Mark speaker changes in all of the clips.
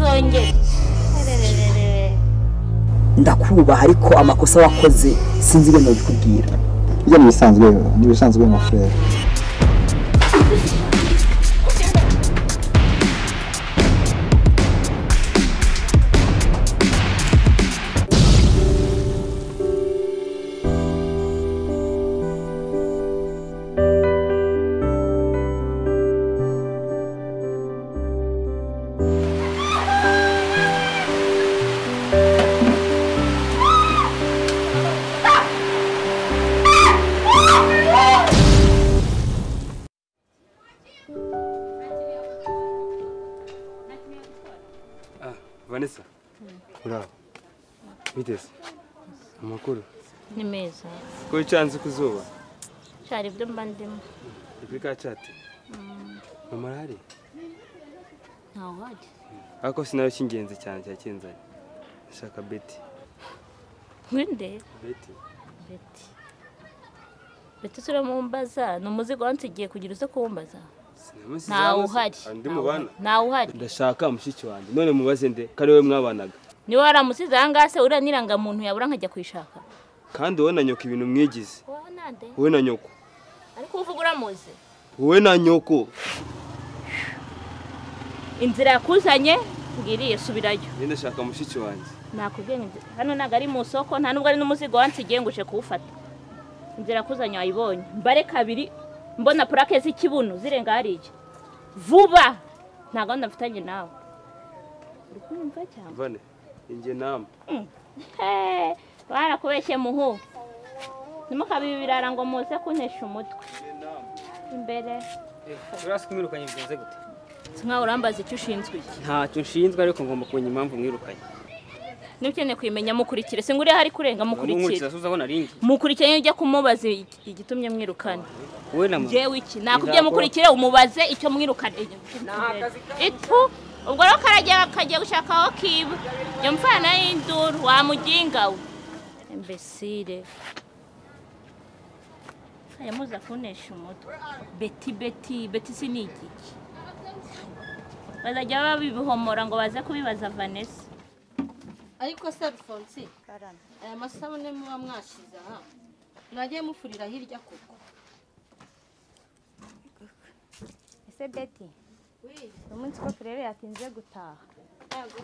Speaker 1: yanjye
Speaker 2: ndakubaha ariko amakosa wakoze sinzi ibintu bikubwira
Speaker 3: bijya mu bisanzwe ni ibisanzwe mu furere
Speaker 4: vanessa muraho biteze amakuru
Speaker 1: ni meza
Speaker 4: ko wicanze ku zuba
Speaker 1: cyari ibyo mba ndimo
Speaker 4: ni kuri ka cati mama arahari
Speaker 1: ntawe uhajya
Speaker 4: ariko sinayo cy'ingenzi cyane cyakinzanye ndashaka beti
Speaker 1: winde
Speaker 4: beti
Speaker 1: beti beti turamumbaza ni umuzigo wansigiye kugira uze kuwumbaza
Speaker 4: Sinamusize
Speaker 1: ntawe
Speaker 4: hano se.
Speaker 1: uhari
Speaker 4: Ah, ndi mubana
Speaker 1: ntawe uhari
Speaker 4: ndashaka mushiki wanjye none mubaze nde ko ari wowe mwabanaga
Speaker 1: niwe waramusize aha ngaha se uriya n'irangamuntu yabura nkajya kuyishaka
Speaker 4: kandi wowe na nyoko ibintu mwigize
Speaker 1: wowe nande
Speaker 4: wowe na nyoko
Speaker 1: ariko uvuga uramuzi
Speaker 4: wowe na nyoko
Speaker 1: inzira yakuzanye ngiriye subirayo
Speaker 4: njye ndashaka mushiki wanjye
Speaker 1: nakubwiye ngo inzira- hano ntabwo ari mu isoko nta nubwo ari n'umuzigo wansigiye ngo uje kuwufata inzira yakuzanye wayibonye mbare kabiri mbona purake z'ikibuno zirenga hariya vuba nta gahunda mfitanye nawe uri kumva cyangwa
Speaker 4: vane injye nama
Speaker 1: Hey, barakubeshye muhu ntimukabibe ibirara ngo muze kuntesha umutwe imbere
Speaker 5: urasi kumwirukanye bigenze gute
Speaker 1: si nkaho urambaza icyo ushinzwe iki
Speaker 5: ntacyo nshinzwe ariko ngomba kumenya impamvu mwirukanye
Speaker 1: niba ukeneye kumenya mukurikire si ngo uriya hari kurenga mukurikire
Speaker 5: asuza abona ari njye
Speaker 1: mukurikire niyo ujya kumubaza igi- igitumye mwirukana
Speaker 5: wowe na mama
Speaker 1: ngewe iki nakubwiye mukurikire umubaze icyo mwirukana itu ubwo rero karajya kagiye gushaka aho kiba iyo mfana y'induru wamuginga we imbesire yamuza kunesha umutwe beti beti beti si ni igiki bazajya babibihomora ngo baze kubibaza vanessa
Speaker 6: ariko se alphonse aya masabune muba mwashize aha mwagiye mufurira hirya koko
Speaker 7: ese beti uyu munsi ko turere yatinze gutaha
Speaker 6: ntabwo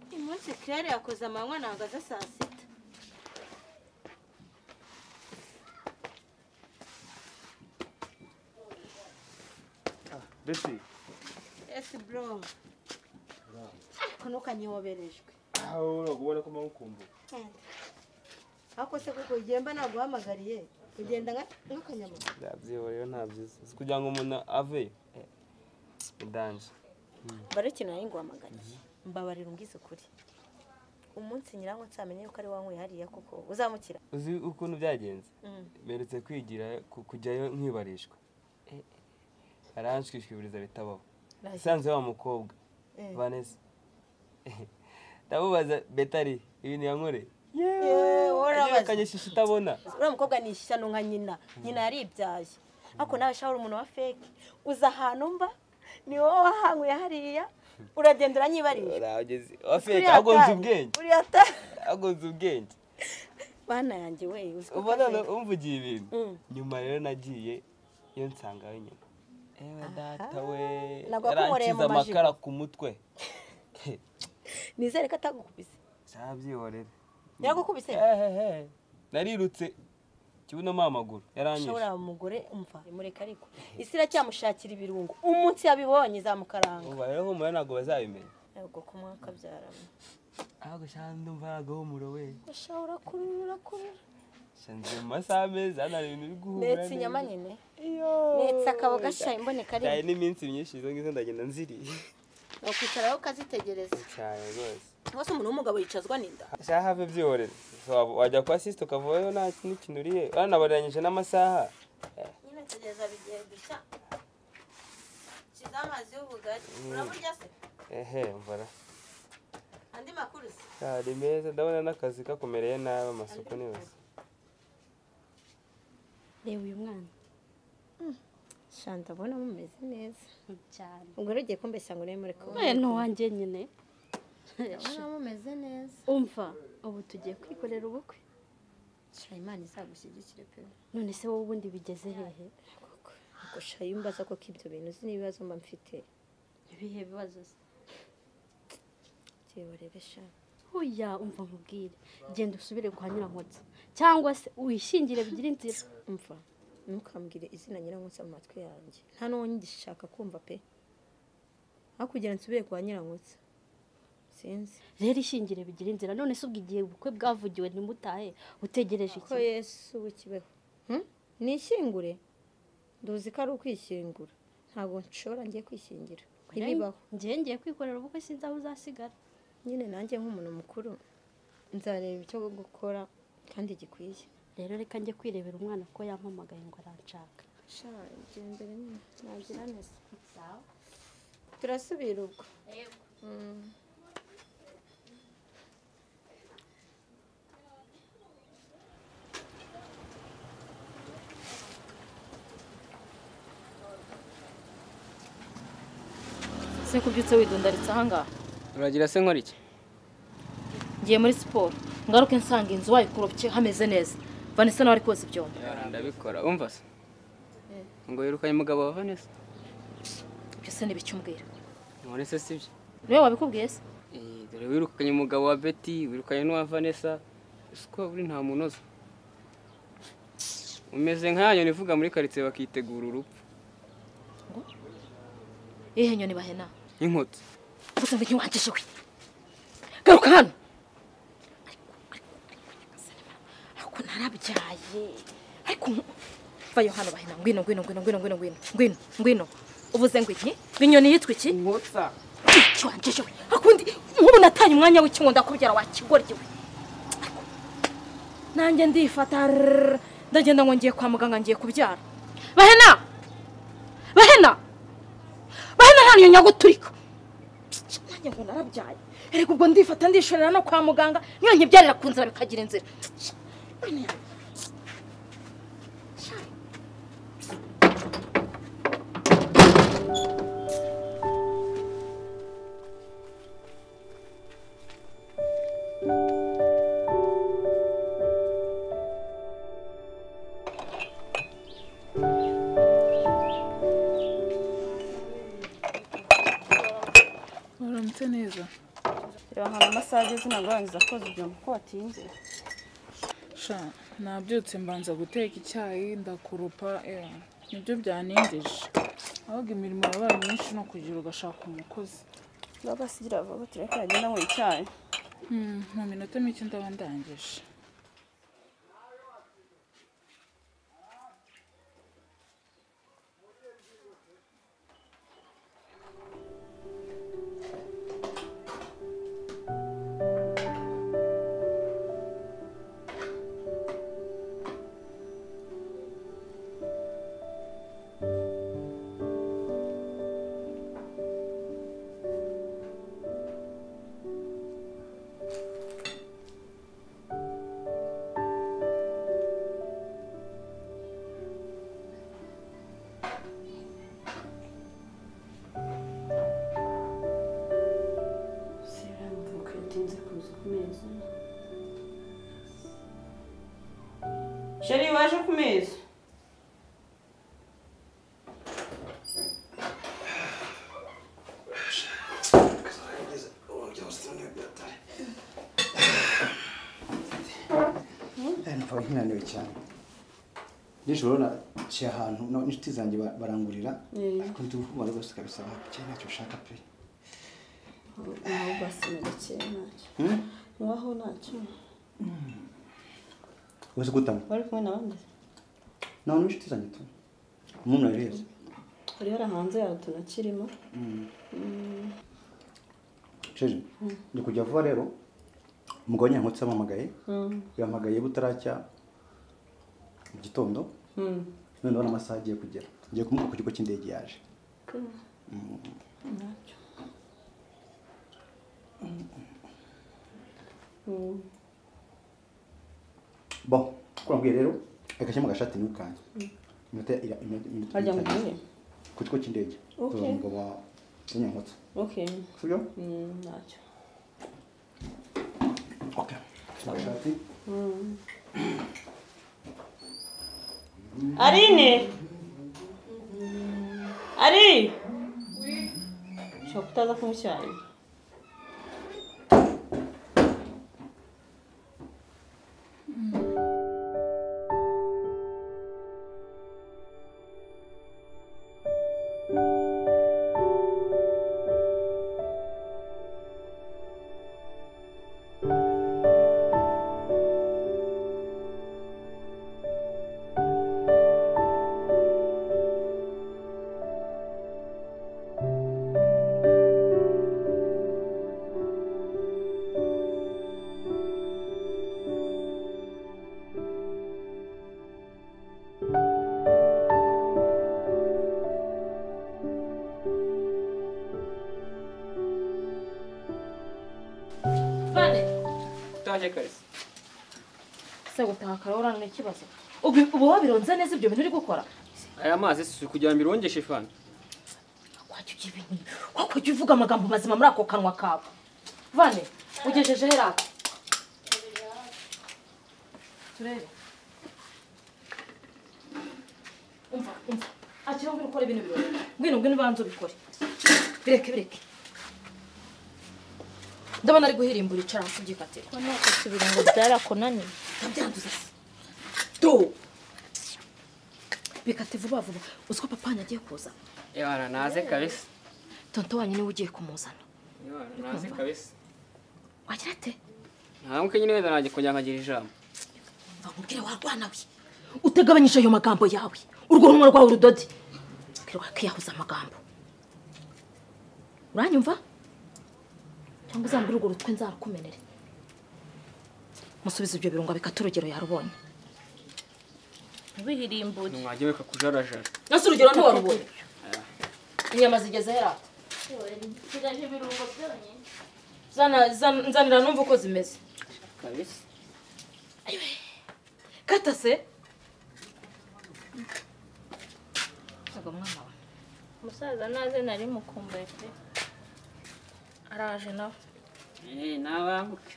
Speaker 6: uyu munsi claire yakoze amanywa ntabwo aza saa sita
Speaker 4: beti
Speaker 6: esi bro ariko ntukanyoberejwe
Speaker 4: aho ubona ko mpamukumbuye
Speaker 6: ariko se kuko ugenda naguhamagariye ugenda nka- nk'akanyamaguru
Speaker 4: ndabyibuha rero nta byiza si kugira ngo umuntu aveyo ndanje
Speaker 7: mbare ikintu nari nguhamagariye mbabarira umbwize ukuri umunsi nyirango nsamenye yuko ari wanyweye hariya kuko uzamukira
Speaker 4: uzi ukuntu byagenze mperutse kwigira ku- kujyayo nkibarishwa aranshwishwibiriza bitabaho isanzwe wa mukobwa vanessa ndamubaza betari ibintu yankore
Speaker 7: urabaza
Speaker 4: akanyeshisha itabona
Speaker 7: uriya mukobwa ni ishya nka nyina nyina yaribyaye ariko nawe shawuri umuntu wa feke uza ahantu mba ni wowe wahanyweye hariya uragenda uranyibarira
Speaker 4: urageze wafeke agonze ubwenge
Speaker 7: uriya ta
Speaker 4: agonze ubwenge
Speaker 7: bana yanjye we uzi ko
Speaker 4: uba none umvugiye ibintu
Speaker 7: Mm.
Speaker 4: nyuma rero nagiye iyo nsangayo nyuma ewe data we
Speaker 7: Nabwo akumoreye
Speaker 4: yarankiza
Speaker 7: mu majigo.
Speaker 4: amakara ku mutwe
Speaker 7: nizere ko atagukubise
Speaker 4: ntabyihorere
Speaker 7: yaragukubise
Speaker 4: Ehehe. narirutse kibunomo amaguru yaranyishe
Speaker 7: ushobora umugore umva mureka ariko isi iracyamushakira ibirungo umunsi yabibonye izamukaranga
Speaker 4: ubu rero humura ntabwo bazabimenya
Speaker 7: ubwo ku mwaka byarama
Speaker 4: ahubwo shana ndumva aragahumuro we
Speaker 7: ushobora kurura urakurura
Speaker 4: shanze mu masaha meza hano hari ibintu biri guhumura
Speaker 7: ndetse inyama
Speaker 4: neza.
Speaker 7: nyine
Speaker 4: iyo
Speaker 7: ndetse akaba gashya imboneka
Speaker 4: cyane
Speaker 7: rimwe
Speaker 4: n'iminsi myinshi izo ngizo ndagenda nziriye
Speaker 6: wakwicara ukazitegereza
Speaker 4: cyane rwose
Speaker 7: rwose umuntu w'umugabo yicazwa n'inda
Speaker 4: shaha have byihorere Waba- wajya kwa sisite ukavayo nta n'ikintu uriye banabaranyije n'amasaha
Speaker 6: nyine tegereza bigiye gushya shyizeho amazi y'ubugari uraburya se
Speaker 4: ehe mvara
Speaker 6: andi makuru se
Speaker 4: ari meza ndabona n'akazi kakumereye nabi amasuku ni yose
Speaker 8: reba uyu mwana
Speaker 7: shanda abona mumeze neza
Speaker 8: cyane
Speaker 7: ubwo rero ugiye kumbeshya ngo urebe muri kumwe
Speaker 8: we ni uwanjye nyine mumeze neza
Speaker 7: umva
Speaker 8: ubu tugiye kwikorera ubukwe
Speaker 7: shira imana izagushyigikire pe
Speaker 8: none se wowe ubundi bigeze hehe
Speaker 7: ubwo shira iyo umbaza koko ibyo bintu uzi n'ibibazo mba mfite
Speaker 8: ibihe bibazo se
Speaker 7: reba rero sha
Speaker 8: huya umva nkubwire genda usubire kwa nyirankotsa cyangwa se wishingire bigire inzira
Speaker 7: umva ntukambwire izina nyirankotsa mu matwi yanjye nta n'uwo ngishaka kumva pe aho kugira nsubire kwa nyirankotsa sinzi
Speaker 8: rero ishingire bigire inzira none se ubwo igihe ubukwe bwavugiwe ntimutahe utegereje
Speaker 7: ko
Speaker 8: iki
Speaker 7: yesu w'ikibeho Hmm? nishyingure nduzi ko ari ukwishingura ntabwo nshobora ngiye kwishingira ntibibaho
Speaker 8: njyewe ngiye kwikorera ubukwe sinzi aho uzasigara
Speaker 7: nyine nanjye nk'umuntu mukuru nzareba icyo gukora kandi gikwiye
Speaker 8: rero reka njye kwirebera umwana ko yampamagaye ngo aranshaka
Speaker 7: sha gendere nyine nagira neza turasubira ubwo Mm.
Speaker 9: se kubyutse widundaritse ahangaha
Speaker 4: uragira se nkora iki
Speaker 9: ngiye muri siporo ngaruke nsanga inzu wayikoropye hameze neza vanessa nawe ari koza ibyombo
Speaker 4: ndabikora umva se ngo yirukanye umugabo wa vanessa
Speaker 9: ibyo se ntibicyumbwira
Speaker 4: none se si byo
Speaker 9: niwe wabikubwiye se
Speaker 4: Eh, dore wirukanye umugabo wa betty wirukanye n'uwa vanessa uzi ko uri nta muntu uzi umeze nk'ayo ivuga muri karitsiye bakitegura urupfu
Speaker 9: iyihe nyoni bahena
Speaker 4: nk'inkotsi
Speaker 9: uvuze ngo ntiwangije we garuka hano ariko narabyaye ariko nku- vayo hano bahena ngwino ngwino ngwino ngwino ngwino ngwino ngwino ngwino uvuze ngo iki ngo inyoni yitwa iki
Speaker 4: inkotsa
Speaker 9: iki wanjeje we akundi nk'ubu natanye umwanya w'ikingo ndakubyara wa kigoryi we Ariko, nanjye ndifata rrrr, ndagenda ngo ngiye kwa muganga ngiye kubyara bahena bahena bahena nta niyo nyaguturika nanjye ngo narabyaye erega ubwo ndifata ndishorera no kwa muganga niyo nkibyarira ku nzira bikagira inzira
Speaker 10: Uramutse neza.
Speaker 11: reba nkana amasaha ageze ntabwo warangiza koza ibyombo ko watinze
Speaker 10: Sha, nabyutse mbanza guteka icyayi ndakoropa eh, nibyo byanengeje. Ahubwo imirimo yabaye myinshi no kugira ugashaka umukozi.
Speaker 11: bagasigira vuba tureke aragenda anywa icyayi
Speaker 10: Hmm, mu minota mike ndaba ndangije.
Speaker 11: sheri waje ku meza
Speaker 3: ntabwo nkinaniwe cyane nijoro naciye ahantu na- n'inshuti zanjye ba- barangurira ariko ndi kumara rwose kabisa bakeye ntacyo ushaka pe
Speaker 7: aho basina gakeye ntacyo
Speaker 3: Hmm?
Speaker 7: waho ntacyo
Speaker 3: uzi gutanga
Speaker 7: wari kumwe n'abandi
Speaker 3: nawe n'inshuti zanjye tu umuntu areza
Speaker 7: uri hari hanze yawe tunakirimo
Speaker 3: sheje ndi kujya vuba rero umugabo nyankotsi yampamagaye yampamagaye butaracya mu gitondo none ndabona amasaha agiye kugera ngiye kumuha ku kigo cy'indege yaje bo kurambwiye rero reka nshyiramo agashati niwe kanjye iminota ira- iminota- iminota
Speaker 7: Wajya mu
Speaker 3: itanu.
Speaker 7: gihe?
Speaker 3: ku kigo cy'indege
Speaker 7: Okay.
Speaker 3: umugabo wa nyankotsi
Speaker 7: okay
Speaker 3: sibyo
Speaker 7: Mm, ntacyo Arine! Ari! Ushobora kutaza kumushyirira
Speaker 5: utaje karisa
Speaker 9: se gutaha kare urangwa ikibazo ubu ubu wabironze neza ibyo bintu uri gukora
Speaker 5: aya mazi si kugira ngo birongeshe fana
Speaker 9: wajya ujya ibintu wakujya uvuga amagambo mazima muri ako kanwa kawe vane ugejeje herake turebe umva umva akira ngwino ukore ibintu birori ngwino ngwino ubanza ubikore bireke bireke ndabona ari guhirimbura icara hasi ubyikatire
Speaker 1: usubira ngo byarakunaniye
Speaker 9: ndabyanduza se do bikate vuba vuba uziko papa wanjye agiye kuza
Speaker 5: yabana naze karisa
Speaker 9: tonto wanyu niwe ugiye kumuzana
Speaker 5: yabana naze karisa
Speaker 9: wagira ate
Speaker 5: nta mwe nyine wenda nanjye kongera nkagira ijambo
Speaker 9: nkubwire warwana we utagabanyije ayo magambo yawe urwo rumwe rwawe urudodi rwakiyahuza amagambo uranyumva cyangwa uzambure urwo rutwe nzarukumenere musubize ibyo birungo bikata urugero yarubonye
Speaker 1: ntubihirimbure
Speaker 5: mwajya weka kujarajara
Speaker 9: nasi urugero ntiwarubonye inyama zigeze herata zana zana- nzanira numva uko zimeze
Speaker 5: karisa
Speaker 9: kata se ntabwo mwana we
Speaker 1: umusaza naze nari mukumbuye pe
Speaker 9: araje nawe
Speaker 5: nabambuke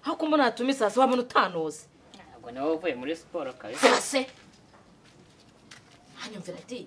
Speaker 9: aho kumbona hatuma isazi wabona utanuzi
Speaker 5: ntabwo nawe uvuye muri siporo karisa
Speaker 9: se hanyumvira di